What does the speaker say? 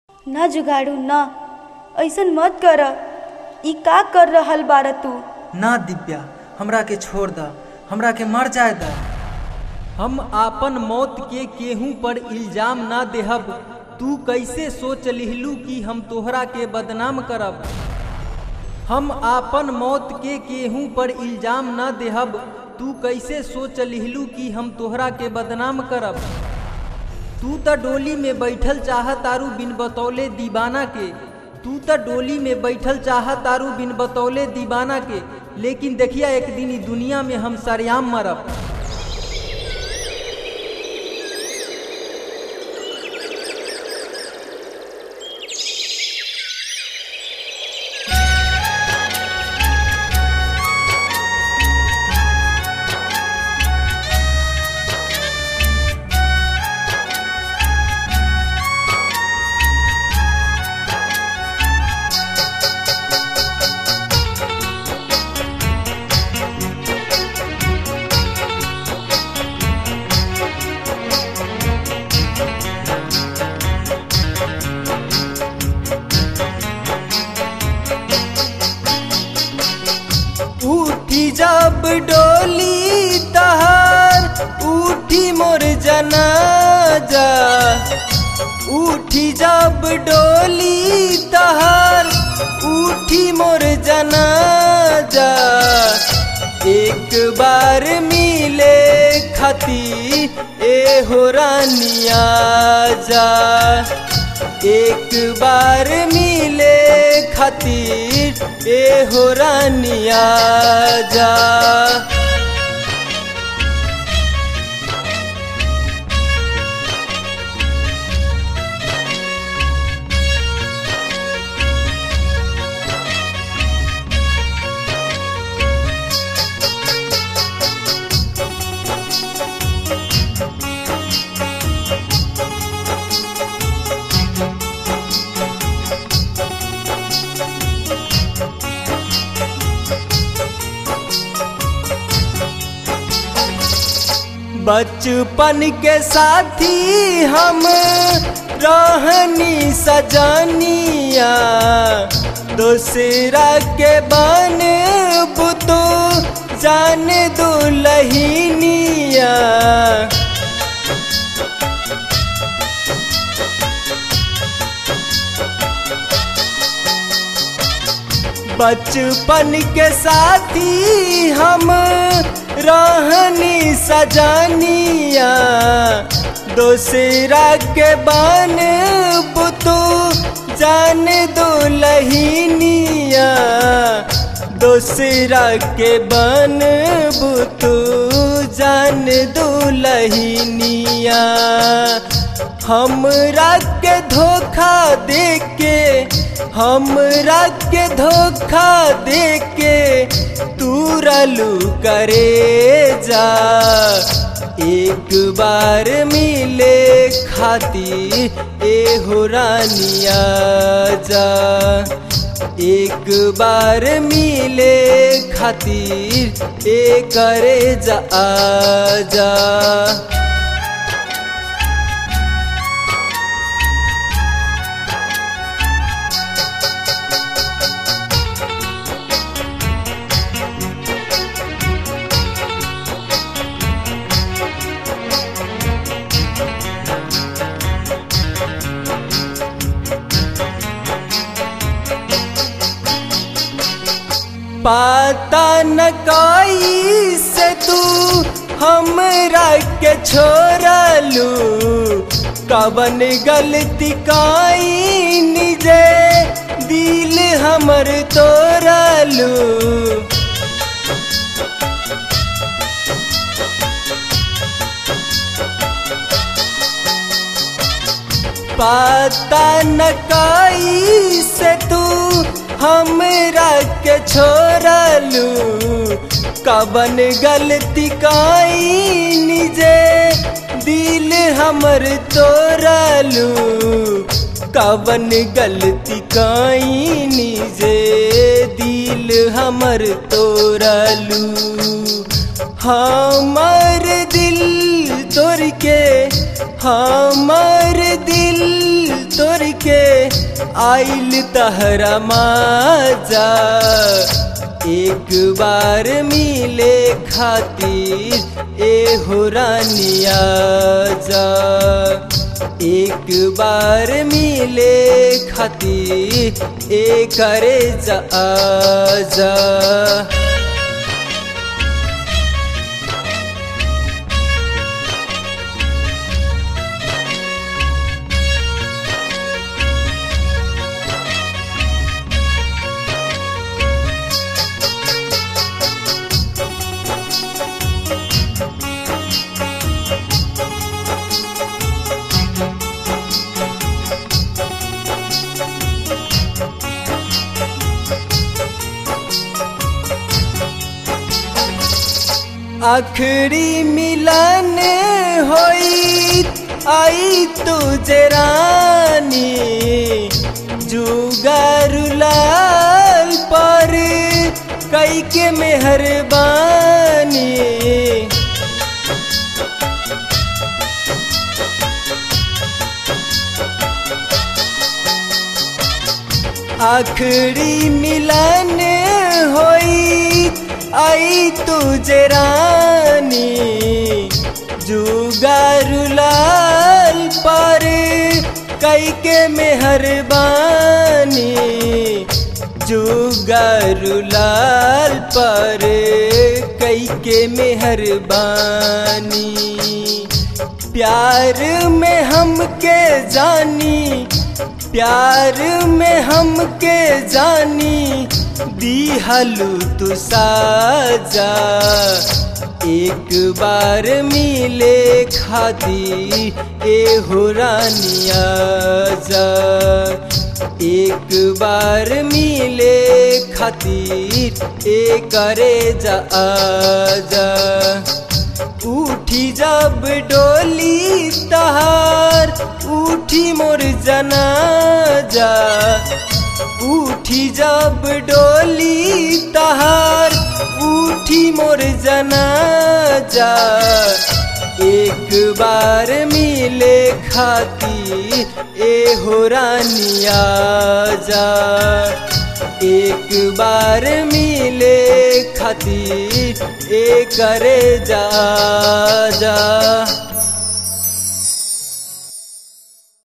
ना जुगाड़ू ना ऐसन मत कर ई का कर रहल बार तू ना दिव्या हमरा के छोड़ द हमरा के मर जाए द हम आपन मौत के केहू पर इल्जाम ना देहब तू कैसे सोच लिहलू कि हम तोहरा के बदनाम करब हम आपन मौत के केहू पर इल्जाम ना देहब तू कैसे सोच लिहलू कि हम तोहरा के बदनाम करब तू त डोली में बैठल चाह तारू बिन बतौले दीवाना के तू त डोली में बैठल चाह तारू बिन बतौले दीवाना के लेकिन देखिया एक दिन ई दुनिया में हम सरेआम मरब उठी जब डोली तहार उठी मोर जनाजा उठी जब डोली तहार उठी मोर जनाजा एक बार मिले खती ए हो रानिया जा एक बार मिले खातिर ए हो रानिया जा बचपन के साथी हम रहनी सजनिया दूसरा के बन बुतो जान दुलहिनिया बचपन के साथी हम रहनी सजनिया दूसरा के बन बुतू जान दुलहिनिया दूसरा के बन बुतू जान दुलहिनिया हमरा के धोखा दे के हमरा के धोखा दे के तू रलू करे जा एक बार मिले खाती ए हो रानिया जा एक बार मिले खातिर ए करे जा आ जा पाता न कोई से तू हमरा के छोड़लू कवन गलती काई निजे दिल हमर तोड़लू पाता न कोई से तू हमरा के छोड़लू कवन गलती काई निजे दिल हमर तोड़लू कवन गलती काई निजे दिल हमर तोड़लू हमर दिल तोड़ के हमर दिल तोड़ के आइल तहरा माजा एक बार मिले खातिर ए हो रानिया जा एक बार मिले खातिर ए करे जा जा आखिरी मिलन होई आई तुझे रानी जुगारुलाल पर कई के मेहरबानी आखिरी मिलन होई आई तुझे रानी जुगारुलाल पर कई के मेहरबानी जुगारुलाल पर कई के मेहरबानी प्यार में हमके जानी प्यार में हमके जानी दिहलू तू साजा एक बार मिले खादी ए हो रानिया जा एक बार मिले खातिर ए करे जा जा उठी जब डोली तहार उठी मोर जनाजा उठी जब डोली तहार उठी मोर जनाजा एक बार मिले खाती ए हो रानिया जा एक बार मिले खातिर ए करे जा जा